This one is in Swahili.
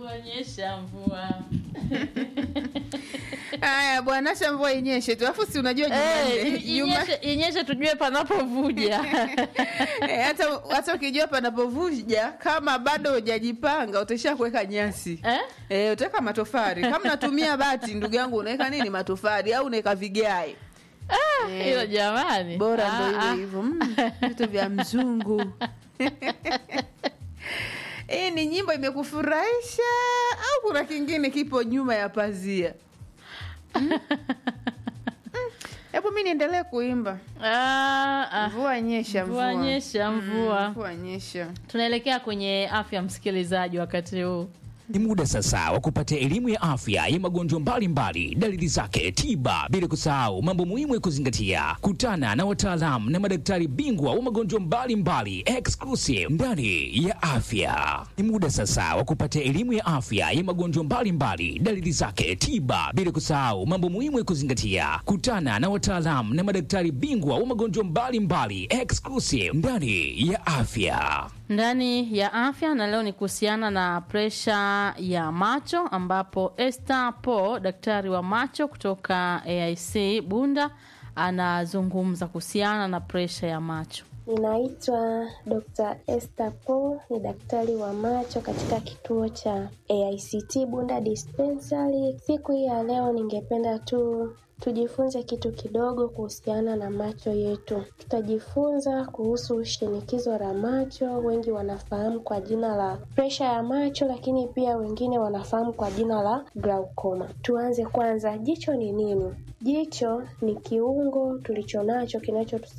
Mvua nyesha mvua. Haya bwana, acha mvua inyeshe tu, alafu si unajua Eh, Jumanne- Juma- inyeshe inyeshe tujue panapovuja. Eh, hata hata ukijua panapovuja, kama bado hujajipanga utaisha kuweka nyasi Eh? eh, utaweka matofali. Kama unatumia bati, ndugu yangu, unaweka nini? Matofali au unaweka vigae? Eh, Hilo jamani. bora Ah, ndo ah. hivyo hivyo, Mm, vitu vya mzungu. Hii ni nyimbo imekufurahisha au kuna kingine kipo nyuma ya pazia? Mm? Mm. Hebu mi niendelee kuimba. Ah, ah. Mvua nyesha, Mvua mvua nyesha, Mm, mvua. mvua nyesha. Tunaelekea kwenye afya msikilizaji wakati huu. Ni muda sasa wa kupata elimu ya afya ya magonjwa mbalimbali, dalili zake, tiba, bila kusahau mambo muhimu ya kuzingatia. Kutana na wataalamu na madaktari bingwa wa magonjwa mbalimbali exclusive ndani ya afya. Ni muda sasa wa kupata elimu ya afya ya magonjwa mbalimbali, dalili zake, tiba, bila kusahau mambo muhimu ya kuzingatia. Kutana na wataalamu na madaktari bingwa wa magonjwa mbalimbali exclusive ndani ya afya. ndani ya afya na leo ni kuhusiana na presha ya macho ambapo Esther Po daktari wa macho kutoka AIC Bunda anazungumza kuhusiana na presha ya macho. Ninaitwa Dr. Esther Paul, ni daktari wa macho katika kituo cha AICT Bunda Dispensary. Siku hii ya leo ningependa tu tujifunze kitu kidogo kuhusiana na macho yetu. Tutajifunza kuhusu shinikizo la macho, wengi wanafahamu kwa jina la presha ya macho, lakini pia wengine wanafahamu kwa jina la glaucoma. Tuanze kwanza, jicho ni nini? Jicho ni kiungo tulichonacho kinacho